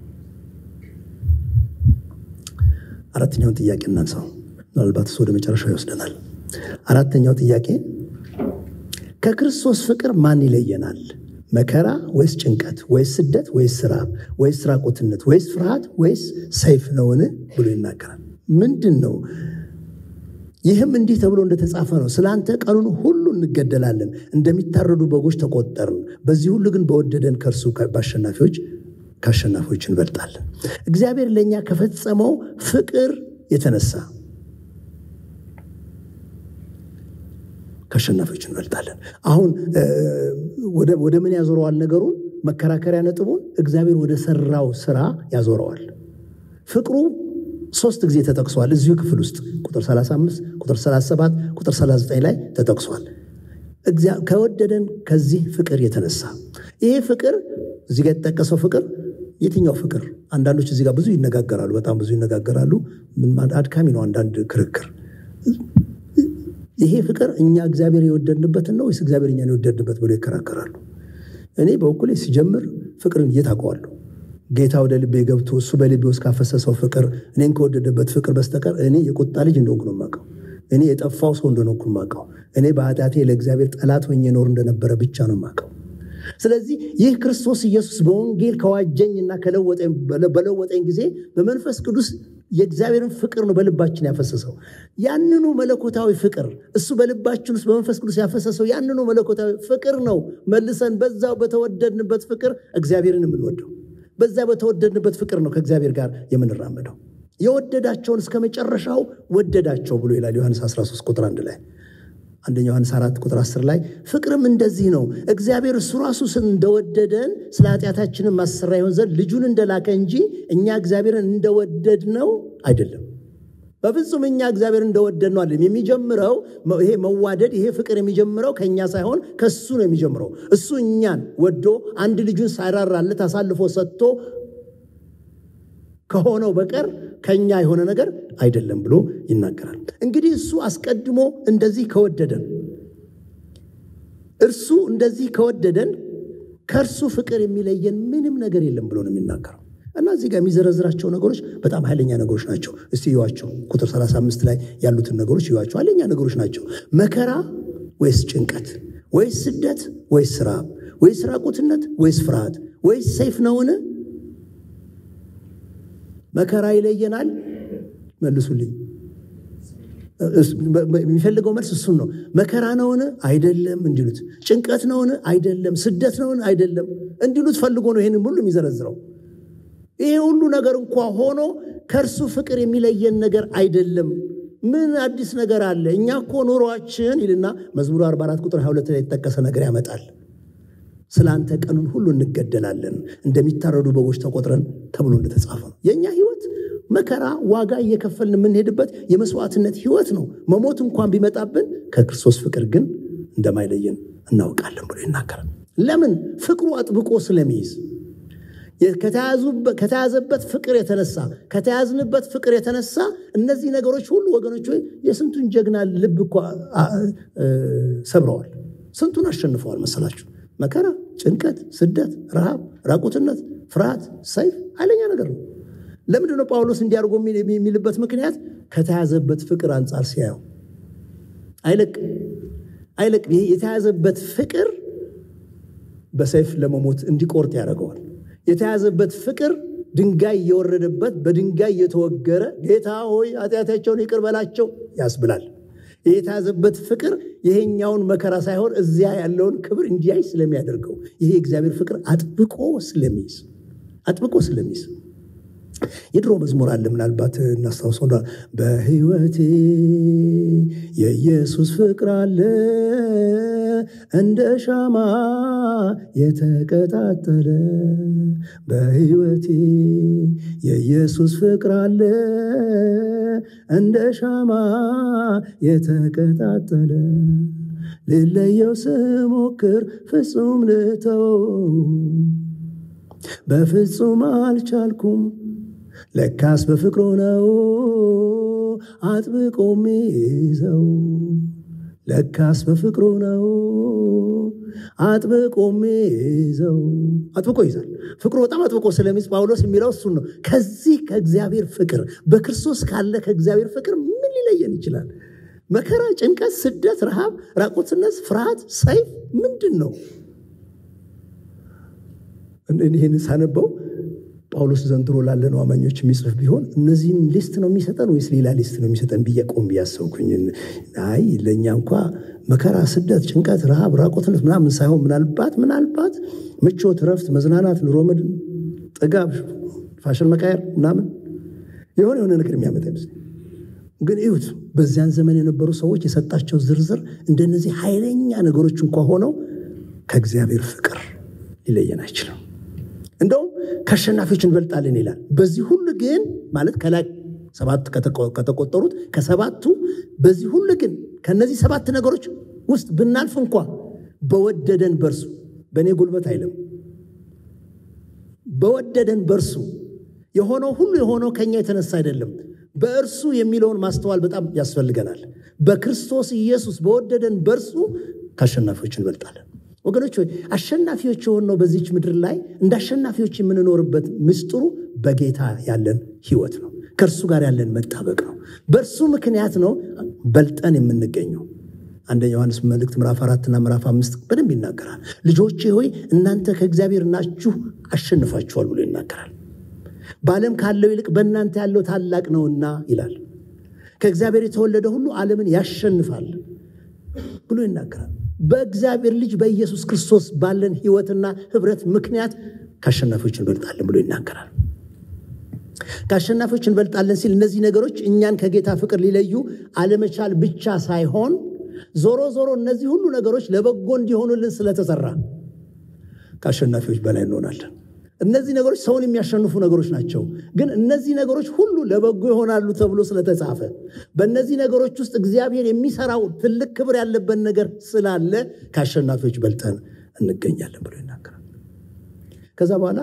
አራተኛውን ጥያቄ እናንሳው። ምናልባት እሱ ወደ መጨረሻው ይወስደናል። አራተኛው ጥያቄ ከክርስቶስ ፍቅር ማን ይለየናል? መከራ ወይስ ጭንቀት ወይስ ስደት ወይስ ራብ ወይስ ራቁትነት ወይስ ፍርሃት ወይስ ሰይፍ ነውን ብሎ ይናገራል። ምንድን ነው? ይህም እንዲህ ተብሎ እንደተጻፈ ነው። ስለ አንተ ቀኑን ሁሉ እንገደላለን፣ እንደሚታረዱ በጎች ተቆጠርን። በዚህ ሁሉ ግን በወደደን ከእርሱ በአሸናፊዎች ከአሸናፊዎች እንበልጣለን። እግዚአብሔር ለእኛ ከፈጸመው ፍቅር የተነሳ ከአሸናፊዎች እንበልጣለን። አሁን ወደ ምን ያዞረዋል ነገሩን? መከራከሪያ ነጥቡን እግዚአብሔር ወደ ሰራው ስራ ያዞረዋል። ፍቅሩ ሶስት ጊዜ ተጠቅሷል እዚሁ ክፍል ውስጥ ቁጥር 35፣ ቁጥር 37፣ ቁጥር 39 ላይ ተጠቅሷል። ከወደደን ከዚህ ፍቅር የተነሳ ይሄ ፍቅር እዚህ ጋር የተጠቀሰው ፍቅር የትኛው ፍቅር? አንዳንዶች እዚህ ጋር ብዙ ይነጋገራሉ፣ በጣም ብዙ ይነጋገራሉ። አድካሚ ነው አንዳንድ ክርክር ይሄ ፍቅር እኛ እግዚአብሔር የወደድንበትን ነው ወይስ እግዚአብሔር እኛን የወደድንበት ብሎ ይከራከራሉ። እኔ በበኩሌ ሲጀምር ፍቅርን የት አውቀዋለሁ? ጌታ ወደ ልቤ ገብቶ እሱ በልቤ ውስጥ ካፈሰሰው ፍቅር እኔን ከወደደበት ፍቅር በስተቀር እኔ የቁጣ ልጅ እንደሆንኩ ነው የማውቀው። እኔ የጠፋው ሰው እንደሆንኩ ነው የማውቀው። እኔ በኃጢአቴ ለእግዚአብሔር ጠላት ሆኜ ኖር እንደነበረ ብቻ ነው የማውቀው። ስለዚህ ይህ ክርስቶስ ኢየሱስ በወንጌል ከዋጀኝና በለወጠኝ ጊዜ በመንፈስ ቅዱስ የእግዚአብሔርን ፍቅር ነው በልባችን ያፈሰሰው። ያንኑ መለኮታዊ ፍቅር እሱ በልባችን ውስጥ በመንፈስ ቅዱስ ያፈሰሰው ያንኑ መለኮታዊ ፍቅር ነው መልሰን በዛው በተወደድንበት ፍቅር እግዚአብሔርን የምንወደው። በዛ በተወደድንበት ፍቅር ነው ከእግዚአብሔር ጋር የምንራመደው። የወደዳቸውን እስከ መጨረሻው ወደዳቸው ብሎ ይላል ዮሐንስ 13 ቁጥር 1 ላይ አንደኛ ዮሐንስ 4 ቁጥር 10 ላይ ፍቅርም እንደዚህ ነው፣ እግዚአብሔር እሱ ራሱ እንደወደደን ስለ ኃጢአታችንን ማሰሪያ ይሆን ዘንድ ልጁን እንደላከ እንጂ እኛ እግዚአብሔርን እንደወደድ ነው አይደለም። በፍጹም እኛ እግዚአብሔር እንደወደድ ነው አይደለም። የሚጀምረው ይሄ መዋደድ ይሄ ፍቅር የሚጀምረው ከእኛ ሳይሆን ከእሱ ነው የሚጀምረው። እሱ እኛን ወዶ አንድ ልጁን ሳይራራለት አሳልፎ ሰጥቶ ከሆነው በቀር ከኛ የሆነ ነገር አይደለም ብሎ ይናገራል። እንግዲህ እሱ አስቀድሞ እንደዚህ ከወደደን እርሱ እንደዚህ ከወደደን ከእርሱ ፍቅር የሚለየን ምንም ነገር የለም ብሎ ነው የሚናገረው። እና እዚህ ጋር የሚዘረዝራቸው ነገሮች በጣም ኃይለኛ ነገሮች ናቸው። እስቲ እዩዋቸው። ቁጥር 35 ላይ ያሉትን ነገሮች እዩዋቸው። ኃይለኛ ነገሮች ናቸው። መከራ ወይስ ጭንቀት ወይስ ስደት ወይስ ራብ ወይስ ራቁትነት ወይስ ፍርሃት ወይስ ሰይፍ ነውን? መከራ ይለየናል? መልሱልኝ። የሚፈልገው መልስ እሱን ነው። መከራ ነውን? አይደለም እንዲሉት። ጭንቀት ነውን? አይደለም። ስደት ነውን? አይደለም እንዲሉት ፈልጎ ነው ይህንን ሁሉ የሚዘረዝረው። ይሄ ሁሉ ነገር እንኳ ሆኖ ከእርሱ ፍቅር የሚለየን ነገር አይደለም። ምን አዲስ ነገር አለ? እኛ እኮ ኑሯችን ይልና መዝሙር 44 ቁጥር 22 ላይ የተጠቀሰ ነገር ያመጣል። ስለ አንተ ቀኑን ሁሉ እንገደላለን፣ እንደሚታረዱ በጎች ተቆጥረን ተብሎ እንደተጻፈ ነው። የእኛ ህይወት መከራ፣ ዋጋ እየከፈልን የምንሄድበት የመስዋዕትነት ህይወት ነው። መሞት እንኳን ቢመጣብን ከክርስቶስ ፍቅር ግን እንደማይለየን እናውቃለን ብሎ ይናገራል። ለምን? ፍቅሩ አጥብቆ ስለሚይዝ ከተያዘበት ፍቅር የተነሳ ከተያዝንበት ፍቅር የተነሳ እነዚህ ነገሮች ሁሉ ወገኖች ሆይ የስንቱን ጀግና ልብ እኮ ሰብረዋል። ስንቱን አሸንፈዋል መሰላችሁ? መከራ፣ ጭንቀት፣ ስደት፣ ረሃብ፣ ራቁትነት፣ ፍርሃት፣ ሰይፍ ኃይለኛ ነገር ነው። ለምንድን ነው ጳውሎስ እንዲያርጎ የሚልበት ምክንያት ከተያዘበት ፍቅር አንጻር ሲያየው አይለቅም አይለቅም። ይሄ የተያዘበት ፍቅር በሰይፍ ለመሞት እንዲቆርጥ ያደርገዋል። የተያዘበት ፍቅር ድንጋይ እየወረደበት በድንጋይ እየተወገረ ጌታ ሆይ ኃጢአታቸውን ይቅር በላቸው ያስብላል። የተያዘበት ፍቅር ይሄኛውን መከራ ሳይሆን እዚያ ያለውን ክብር እንዲያይ ስለሚያደርገው ይሄ የእግዚአብሔር ፍቅር አጥብቆ ስለሚይዝ አጥብቆ ስለሚይዝ የድሮ መዝሙር አለ ምናልባት እናስታውሰው በሕይወቴ የኢየሱስ ፍቅር አለ እንደ ሻማ የተቀጣጠለ በሕይወቴ የኢየሱስ ፍቅር አለ እንደ ሻማ የተቀጣጠለ ልለየው ስሞክር ፍጹም ልተወው በፍጹም አልቻልኩም ለካስ በፍቅሩ ነው አጥብቆ ሚይዘው ለካስ በፍቅሩ ነው አጥብቆ ሚይዘው አጥብቆ ይዛል። ፍቅሩ በጣም አጥብቆ ስለሚይዝ ጳውሎስ የሚለው እሱን ነው። ከዚህ ከእግዚአብሔር ፍቅር በክርስቶስ ካለ ከእግዚአብሔር ፍቅር ምን ሊለየን ይችላል? መከራ፣ ጭንቀት፣ ስደት፣ ረሃብ፣ ራቁትነት፣ ፍርሃት፣ ሰይፍ ምንድን ነው? ይህን ሳነበው ጳውሎስ ዘንድሮ ላለነው አማኞች የሚጽፍ ቢሆን እነዚህን ሊስት ነው የሚሰጠን ወይስ ሌላ ሊስት ነው የሚሰጠን ብዬ ቆም ብያሰብኩኝ። አይ ለእኛ እንኳ መከራ፣ ስደት፣ ጭንቀት፣ ረሃብ፣ ራቆትነት ምናምን ሳይሆን ምናልባት ምናልባት ምቾት፣ ረፍት፣ መዝናናት፣ ኑሮ መድን፣ ጥጋብ፣ ፋሽን መቃየር ምናምን የሆነ የሆነ ነገር የሚያመጣ ይመስል ግን እዩት፣ በዚያን ዘመን የነበሩ ሰዎች የሰጣቸው ዝርዝር እንደነዚህ ኃይለኛ ነገሮች እንኳ ሆነው ከእግዚአብሔር ፍቅር ሊለየን አይችልም። እንደውም ከአሸናፊዎች እንበልጣለን ይላል። በዚህ ሁሉ ግን ማለት ከላይ ሰባት ከተቆጠሩት ከሰባቱ በዚህ ሁሉ ግን ከነዚህ ሰባት ነገሮች ውስጥ ብናልፍ እንኳ በወደደን በርሱ በእኔ ጉልበት አይልም። በወደደን በርሱ የሆነው ሁሉ የሆነው ከኛ የተነሳ አይደለም። በእርሱ የሚለውን ማስተዋል በጣም ያስፈልገናል። በክርስቶስ ኢየሱስ በወደደን በርሱ ከአሸናፊዎች እንበልጣለን። ወገኖች ሆይ አሸናፊዎች የሆነው በዚች ምድር ላይ እንደ አሸናፊዎች የምንኖርበት ምስጢሩ በጌታ ያለን ሕይወት ነው። ከእርሱ ጋር ያለን መጣበቅ ነው። በእርሱ ምክንያት ነው በልጠን የምንገኘው። አንደኛ ዮሐንስ መልእክት ምዕራፍ አራትና ምዕራፍ አምስት በደንብ ይናገራል። ልጆቼ ሆይ እናንተ ከእግዚአብሔር ናችሁ አሸንፋችኋል ብሎ ይናገራል። በዓለም ካለው ይልቅ በእናንተ ያለው ታላቅ ነውና ይላል። ከእግዚአብሔር የተወለደ ሁሉ ዓለምን ያሸንፋል ብሎ ይናገራል። በእግዚአብሔር ልጅ በኢየሱስ ክርስቶስ ባለን ሕይወትና ኅብረት ምክንያት ከአሸናፊዎች እንበልጣለን ብሎ ይናገራል። ከአሸናፊዎች እንበልጣለን ሲል እነዚህ ነገሮች እኛን ከጌታ ፍቅር ሊለዩ አለመቻል ብቻ ሳይሆን ዞሮ ዞሮ እነዚህ ሁሉ ነገሮች ለበጎ እንዲሆኑልን ስለተሰራ ከአሸናፊዎች በላይ እንሆናለን። እነዚህ ነገሮች ሰውን የሚያሸንፉ ነገሮች ናቸው። ግን እነዚህ ነገሮች ሁሉ ለበጎ ይሆናሉ ተብሎ ስለተጻፈ በእነዚህ ነገሮች ውስጥ እግዚአብሔር የሚሰራው ትልቅ ክብር ያለበት ነገር ስላለ ከአሸናፊዎች በልጠን እንገኛለን ብሎ ይናገራል። ከዛ በኋላ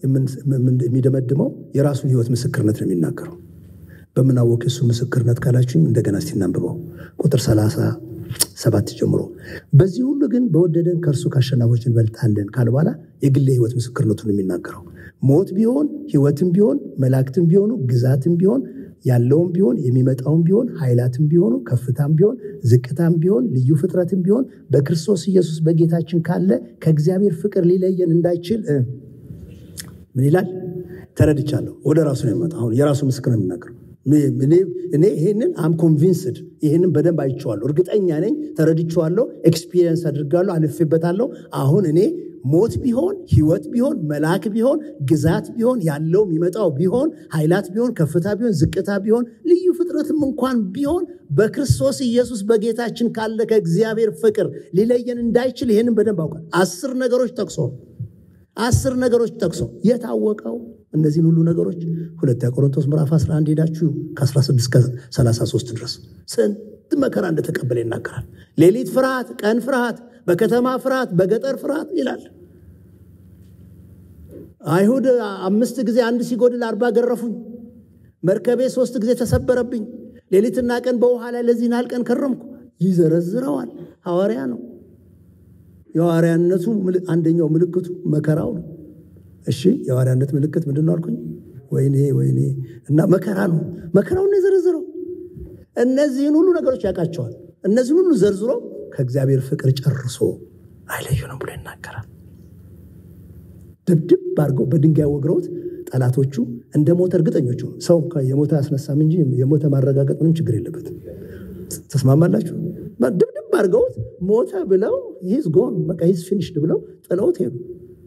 የሚደመድመው የራሱን ሕይወት ምስክርነት ነው የሚናገረው። በምናወቅ የሱ ምስክርነት ካላችሁኝ እንደገና እስቲ እናንብበው ቁጥር ሰላሳ ሰባት ጀምሮ በዚህ ሁሉ ግን በወደደን ከእርሱ ከአሸናፊዎች እንበልጣለን ካለ በኋላ የግል ህይወት ምስክርነቱን የሚናገረው ሞት ቢሆን ህይወትም ቢሆን መላእክትም ቢሆኑ ግዛትም ቢሆን ያለውም ቢሆን የሚመጣውም ቢሆን ኃይላትም ቢሆኑ ከፍታም ቢሆን ዝቅታም ቢሆን ልዩ ፍጥረትም ቢሆን በክርስቶስ ኢየሱስ በጌታችን ካለ ከእግዚአብሔር ፍቅር ሊለየን እንዳይችል ምን ይላል? ተረድቻለሁ። ወደ ራሱ ነው የመጣ አሁን የራሱ ምስክር ነው የሚናገረው እኔ ይህንን አም ኮንቪንስድ ይህንን በደንብ አይቼዋለሁ፣ እርግጠኛ ነኝ፣ ተረድቼዋለሁ፣ ኤክስፒሪየንስ አድርጋለሁ፣ አልፌበታለሁ። አሁን እኔ ሞት ቢሆን ህይወት ቢሆን መልአክ ቢሆን ግዛት ቢሆን ያለው የሚመጣው ቢሆን ኃይላት ቢሆን ከፍታ ቢሆን ዝቅታ ቢሆን ልዩ ፍጥረትም እንኳን ቢሆን በክርስቶስ ኢየሱስ በጌታችን ካለ ከእግዚአብሔር ፍቅር ሊለየን እንዳይችል ይህንን በደንብ አውቃል። አስር ነገሮች ጠቅሶ አስር ነገሮች ጠቅሶ የታወቀው እነዚህን ሁሉ ነገሮች ሁለተኛ ቆሮንቶስ ምዕራፍ 11 ሄዳችሁ ከ16 እስከ 33 ድረስ ስንት መከራ እንደተቀበለ ይናገራል። ሌሊት ፍርሃት፣ ቀን ፍርሃት፣ በከተማ ፍርሃት፣ በገጠር ፍርሃት ይላል። አይሁድ አምስት ጊዜ አንድ ሲጎድል አርባ ገረፉኝ። መርከቤ ሶስት ጊዜ ተሰበረብኝ። ሌሊትና ቀን በውሃ ላይ ለዚህን ያህል ቀን ከረምኩ። ይዘረዝረዋል። ሐዋርያ ነው። የሐዋርያነቱ አንደኛው ምልክቱ መከራው ነው። እሺ የሐዋርያነት ምልክት ምንድን ነው አልኩኝ? ወይኔ ወይኔ እና መከራ ነው። መከራውን ነው የዘረዝረው። እነዚህን ሁሉ ነገሮች ያውቃቸዋል። እነዚህን ሁሉ ዘርዝሮ ከእግዚአብሔር ፍቅር ጨርሶ አይለዩንም ብሎ ይናገራል። ድብድብ አድርገው በድንጋይ ወግረውት ጠላቶቹ እንደ ሞተ እርግጠኞቹ ሰው የሞተ አያስነሳም እንጂ የሞተ ማረጋገጥ ምንም ችግር የለበትም። ተስማማላችሁ? ድብድብ አድርገውት ሞተ ብለው ሂዝ ጎን በቃ ሂዝ ፊኒሽድ ብለው ጥለውት ሄዱ።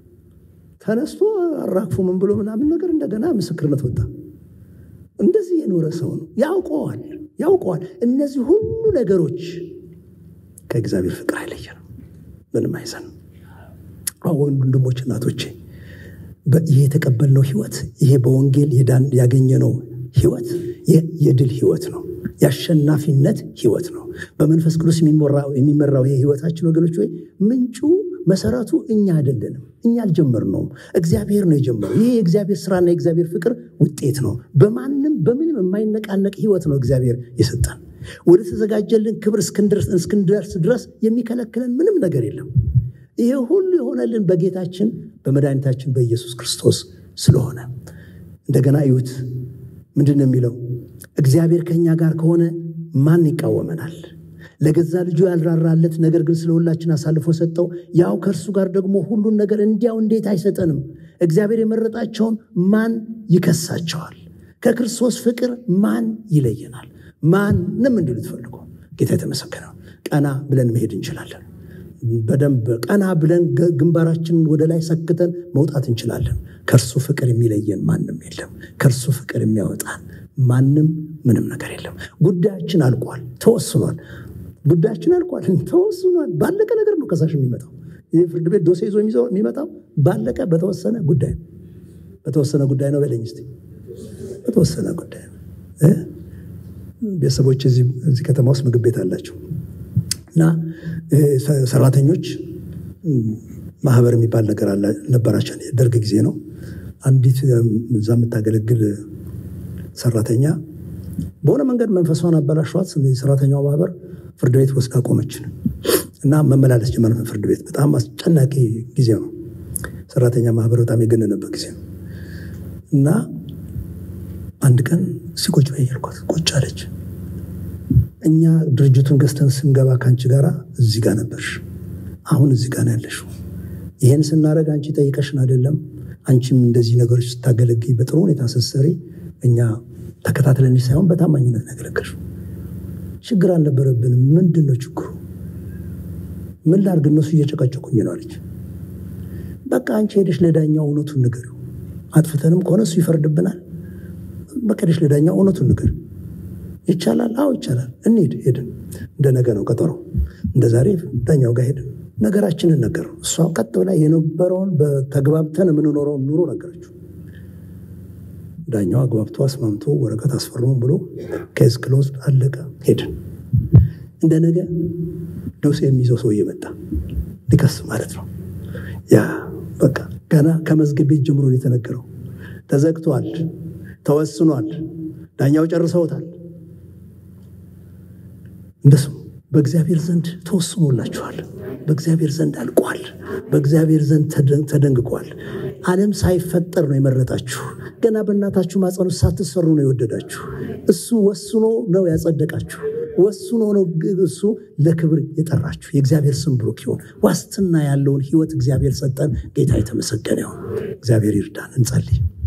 ተነስቶ አራግፎ ምን ብሎ ምናምን ነገር እንደገና ምስክርነት ወጣ። እንደዚህ የኖረ ሰው ነው። ያውቀዋል ያውቀዋል። እነዚህ ሁሉ ነገሮች ከእግዚአብሔር ፍቅር አይለየንም፣ ምንም አይዘንም። አሁን ወንድሞች እናቶቼ፣ ይሄ የተቀበልነው ህይወት ይሄ በወንጌል ያገኘነው ህይወት የድል ህይወት ነው። የአሸናፊነት ህይወት ነው። በመንፈስ ቅዱስ የሚመራው ይሄ ህይወታችን ወገኖች ወይ ምንጩ መሰረቱ እኛ አይደለንም። እኛ አልጀመርነውም። እግዚአብሔር ነው የጀመረው። ይሄ የእግዚአብሔር ስራና የእግዚአብሔር ፍቅር ውጤት ነው። በማንም በምንም የማይነቃነቅ ህይወት ነው እግዚአብሔር የሰጠን። ወደ ተዘጋጀልን ክብር እስክንደርስ ድረስ የሚከለክለን ምንም ነገር የለም። ይሄ ሁሉ የሆነልን በጌታችን በመድኃኒታችን በኢየሱስ ክርስቶስ ስለሆነ እንደገና እዩት። ምንድን ነው የሚለው? እግዚአብሔር ከእኛ ጋር ከሆነ ማን ይቃወመናል? ለገዛ ልጁ ያልራራለት ነገር ግን ስለ ሁላችን አሳልፎ ሰጠው። ያው ከእርሱ ጋር ደግሞ ሁሉን ነገር እንዲያው እንዴት አይሰጠንም? እግዚአብሔር የመረጣቸውን ማን ይከሳቸዋል? ከክርስቶስ ፍቅር ማን ይለየናል? ማንም እንዲሉ ትፈልጉ ጌታ የተመሰገነው። ቀና ብለን መሄድ እንችላለን። በደንብ ቀና ብለን ግንባራችንን ወደ ላይ ሰክተን መውጣት እንችላለን። ከእርሱ ፍቅር የሚለየን ማንም የለም። ከእርሱ ፍቅር የሚያወጣን ማንም ምንም ነገር የለም። ጉዳያችን አልቋል፣ ተወስኗል። ጉዳያችን አልቋል፣ ተወስኗል። ባለቀ ነገር ነው ከሳሽ የሚመጣው። ይህ ፍርድ ቤት ዶሴ ይዞ የሚመጣው ባለቀ በተወሰነ ጉዳይ ነው። በተወሰነ ጉዳይ ነው በለኝ እስኪ። በተወሰነ ጉዳይ ነው። ቤተሰቦች እዚህ ከተማ ውስጥ ምግብ ቤት አላቸው እና ሰራተኞች ማህበር የሚባል ነገር ነበራቸው። ደርግ ጊዜ ነው። አንዲት እዛ የምታገለግል ሰራተኛ በሆነ መንገድ መንፈሷን አበላሿት። ሰራተኛው ማህበር ፍርድ ቤት ወስዳ ቆመችን እና መመላለስ ጀመር። ፍርድ ቤት በጣም አስጨናቂ ጊዜ ነው። ሰራተኛ ማህበር በጣም የገነነበት ጊዜ ነው እና አንድ ቀን ሲቆጭ በየርኳት ቁጭ አለች። እኛ ድርጅቱን ገዝተን ስንገባ ከአንቺ ጋር እዚህ ጋር ነበርሽ፣ አሁን እዚህ ጋር ነው ያለሽው። ይህን ስናደርግ አንቺ ጠይቀሽን አይደለም። አንቺም እንደዚህ ነገሮች ስታገለግይ በጥሩ ሁኔታ ስትሰሪ እኛ ተከታትለንሽ ሳይሆን በታማኝነት ነው ያገለገልሽው። ችግር አልነበረብንም። ምንድን ነው ችግሩ? ምን ላድርግ? እነሱ እየጨቀጨቁኝ ነው አለች። በቃ አንቺ ሄደሽ ለዳኛው እውነቱን ንገሪው። አጥፍተንም ከሆነ እሱ ይፈርድብናል። በቃ ሄደሽ ለዳኛው እውነቱን ንገሪው። ይቻላል? አዎ ይቻላል። እንሂድ። ሄድን። እንደ ነገ ነው ቀጠሮ። እንደ ዛሬ ዳኛው ጋር ሄድን። ነገራችንን ነገረው። እሷ ቀጥ ብላ የነበረውን በተግባብተን የምንኖረውን ኑሮ ነገረችው። ዳኛው አግባብቶ አስማምቶ ወረቀት አስፈርሙ ብሎ ኬዝ ክሎዝድ አለቀ። ሄድን። እንደ ነገ ዶሴ የሚይዘው ሰውዬ መጣ። ሊከስ ማለት ነው። ያ በቃ ገና ከመዝገብ ቤት ጀምሮ የተነገረው ተዘግቷል፣ ተወስኗል፣ ዳኛው ጨርሰውታል። እንደሱ በእግዚአብሔር ዘንድ ተወስኖላችኋል። በእግዚአብሔር ዘንድ አልቋል። በእግዚአብሔር ዘንድ ተደንግቋል። ዓለም ሳይፈጠር ነው የመረጣችሁ። ገና በእናታችሁ ማፀን ውስጥ ሳትሰሩ ነው የወደዳችሁ። እሱ ወስኖ ነው ያጸደቃችሁ። ወስኖ ነው እሱ ለክብር የጠራችሁ። የእግዚአብሔር ስም ብሩክ ይሁን። ዋስትና ያለውን ሕይወት እግዚአብሔር ሰጠን። ጌታ የተመሰገነ ይሁን። እግዚአብሔር ይርዳን። እንጸልይ።